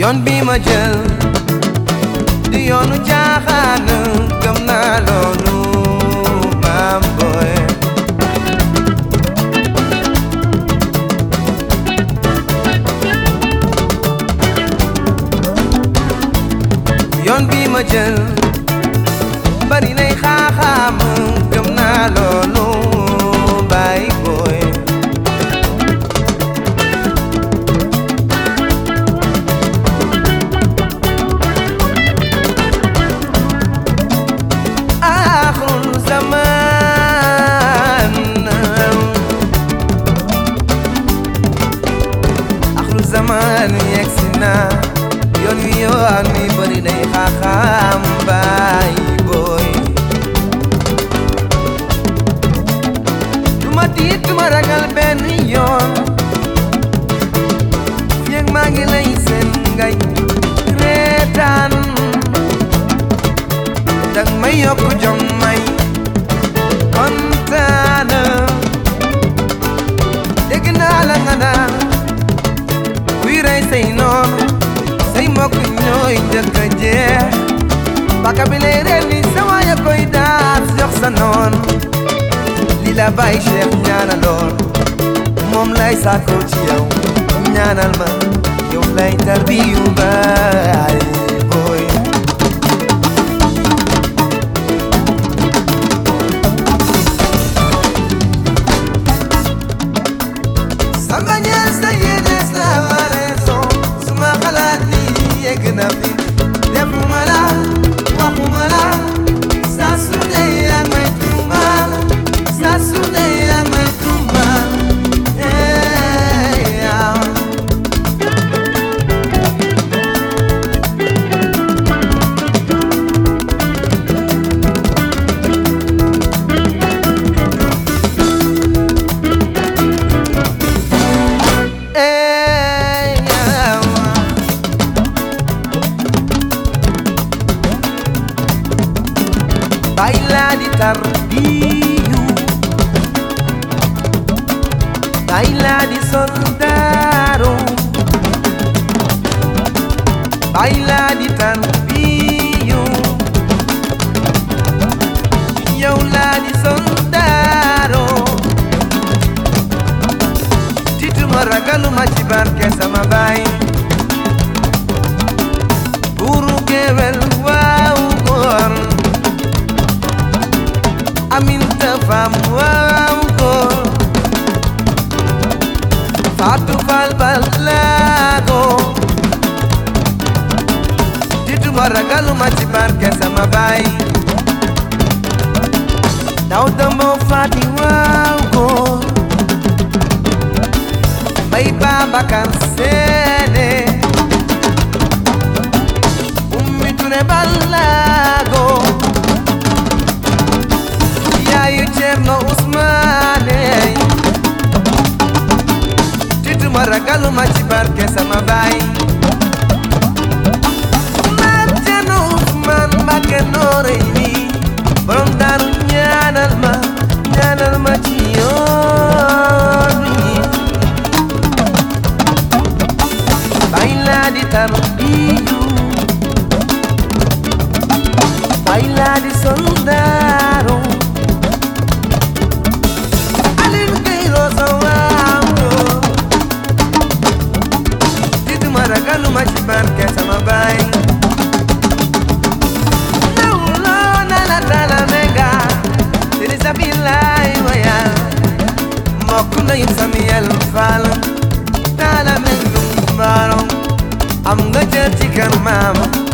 yoon bi ma jël di yoonu caaxaan gëm naa loolu maam booy yoon bi ma jël bari nay xaaxaam gëm naa loolu baay booy aaxul zaman aaxul zaman yegsi na yoon wi yoon wi bari nay xaaxaam baay booy duma tiit duma ragal benn yoon yëg maa ngi lay seen ngay reetaan dag may yokk jom may kontaan dégg naa la nga naan kuy rey say noon say mbokk ñooy njëkk a jeex baka bi lay reen ni sa waaya koy daas jox sa noon li la bàyyi Cheikh ñaanaloon moom lay sàkkoo ci yow ñaanal ma yow lay tarbiyu baay booy sama ñaar sa yéene sa raison suma xalaat ni yegg na fi defuma la waxuma la saa su ne yaa may tuumaal saa su ne yaa may tuumaal eh, yaa. Eh, yaa. Baila di tarbiyu Baila di soldado Baila di tarbiyu Yow la di soldado Tituma ragaluma ci barke sama baay Buuru géwél waaw góor Aminta fam waaw góor Fatou Fall Balago Tituma ragaluma ci barke sama baay Daw damo Fati waaw góor Bay Babacar Séné Ummi Touré Balago Yaayu Cerno Usmaane Tituma ragaluma ci barke sama baay Maam Cerno Usmaan Mbàkke Noreyni borom daaru ñaanal ma ñaanal ma ci yoon wi Baila di tarbiyu Baila di soldado Alin Cairo sa waaw Tituma ragaluma ci barke sama baay Nawloo na la tala mega Siri sabilaay waya Mbokk nañu Samuel Fall Tala mel baaro am nga cër ci kër maam